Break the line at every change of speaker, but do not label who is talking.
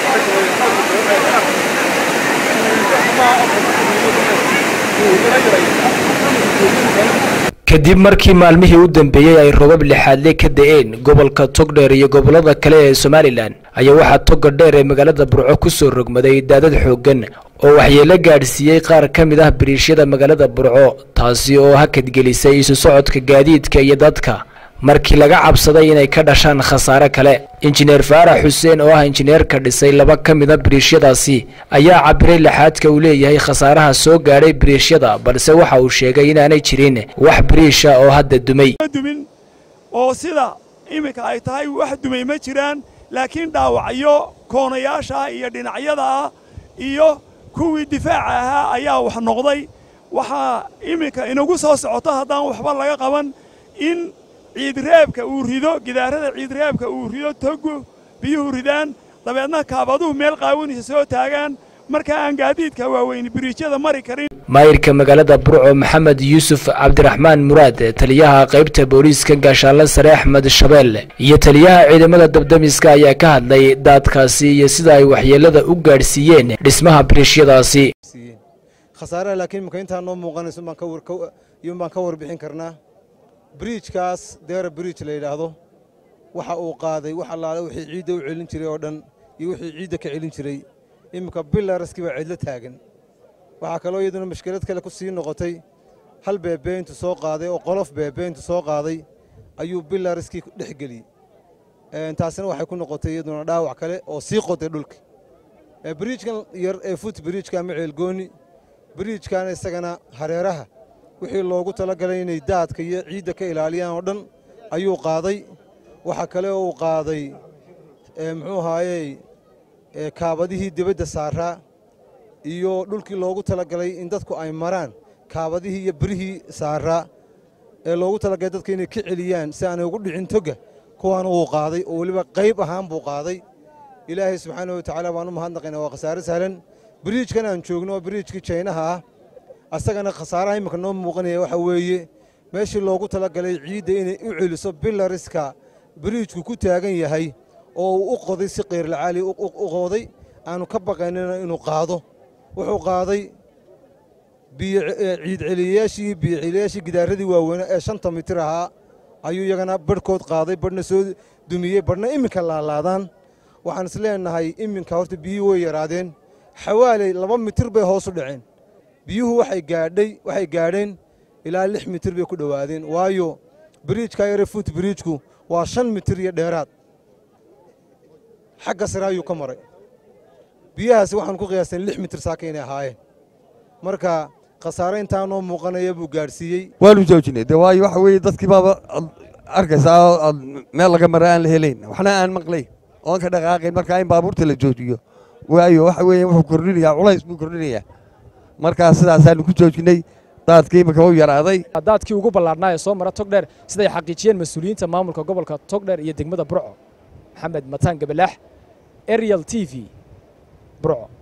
kadib markii maalmihii u dambeeyey ay robab lixaadle ka da-een gobolka togdheer iyo gobollada kale ee somalilan ayaa waxaa toga dheer ee magaalada burco ku soo rogmaday daadad xooggan oo waxyeelo gaadhsiiyey qaar ka mid ah biriishyada magaalada burco taasi oo hakadgelisay isu socodka gaadiidka iyo dadka markii laga cabsaday inay ka dhashaan khasaare kale injineer faarax xuseen oo ah injineerka dhisay laba ka mid a biriishyadaasi ayaa cabiray laxaadka uu leeyahay khasaaraha soo gaadhay biriishyada balse waxa uu sheegay inaanay jirin wax biriisha oo hadda dumay
dumin oo sida iminka ay tahay wax dumay ma jiraan laakiin dhaawacyo koonayaasha iyo dhinacyada ah iyo kuwii difaaca ahaa ayaa wax noqday waxaa iminka inagu soo socota haddaan waxba laga qaban in ciidreebka uu rido gidaarada ciidreebka uu rido togu biyuhu ridaan dabeedna kaabaduhu meel qaawanaysa soo taagaan markaa aan gaadiidka waaweyn biriijyada mari karin
maayirka magaalada burco maxamed yuusuf cabdiraxmaan muraad taliyaha qaybta booliiska gaashaanle sare axmed shabeelle iyo taliyaha ciidamada dabdamiska ayaa ka hadlay daadkaasi iyo sida ay waxyeelada u gaadhsiiyeen dhismaha biriishyadaasi
khasaaraha laakiin imika intaa noo muuqanayso iyun baan ka warbixin karnaa biriijkaas deera biriij la yidhaahdo waxa uu qaaday wax allaale wixii ciidda u celin jiray oo dhan iyo wixii ciidda ka celin jiray iminka bilaraskii baa cidlo taagan waxaa kaloo iyaduna mashkilad kale ku sii noqotay hal beebeyntu soo qaaday oo qolof beebeyntu soo qaaday ayuu bilaraskii dhex geliyey taasina waxay ku noqotay iyaduna dhaawac kale oo sii qoday dhulka biriijkan yar ee fut biriijka ama ceelgooni biriijkana isagana hareeraha wixii loogu talagalay inay daadka iyo ciidda ka ilaaliyaan oo dhan ayuu qaaday waxaa kale oo uu qaaday muxuu ahaayey kaabadihii dibadda saaraa iyo dhulkii loogu talagalay in dadku ay maraan kaabadihii iyo birihii saaraa ee loogu talagalay dadka inay ka celiyaan si aanay ugu dhicin toga kuwaana wuu qaaday oo weliba qayb ahaan buu qaaday ilaahay subxaana wa tacaala baan u mahadnaqaynaa waa khasaare sahlan biriijkan aan joogno waa biriijkii jaynaha ah asagana khasaaraha imminka noo muuqanaya waxa weeye meeshii loogu talagalay ciidda inay u celiso bilariska biriijku ku taagan yahay oo uu u qoday si keyrlacaali u qooday aanu ka baqaynina inuu qaado wuxuu qaaday ciid celiyayaashii biyo celiyayaashii gidaaradii waaweynaa ee shanta mitir ahaa ayuu iyagana barhkood qaaday badhna soo dumiyey badhna iminka laalaadaan waxaan is leenahay iminka horta biyuhu way yaraadeen xawaaley laba mitir bay hoos u dhaceen biyuhu waxay gaadhay waxay gaadheen ilaa lix mitir bay ku dhowaadeen waayo biriijka yare fut biriijku waa shan mitir iyo dheeraad xagga sare ayuu ka maray biyahaasi waxaan ku qiyaasteen lix mitir saaka inay ahaayeen marka khasaare intaa noo muuqanaya buu gaadhsiiyey
waanu joojinay de waayo waxa weeye dadkii baaba ad arkaysaa oo ad meel laga mara aan la helayn waxna aan maqlayn oon ka dhaqaaqayn markaa in baabuurta la joojiyo waayo waxa weeye wuxuu kordhinayaa culays buu kordhinayaa markaa sidaasaanu ku joojinay daadkii imika u yaraaday
daadkii ugu ballaadhnaa ee soo mara togdheer siday xaqiijiyeen mas-uuliyiinta maamulka gobolka togdheer iyo degmada burco maxamed mataan gabalaax arial t v burco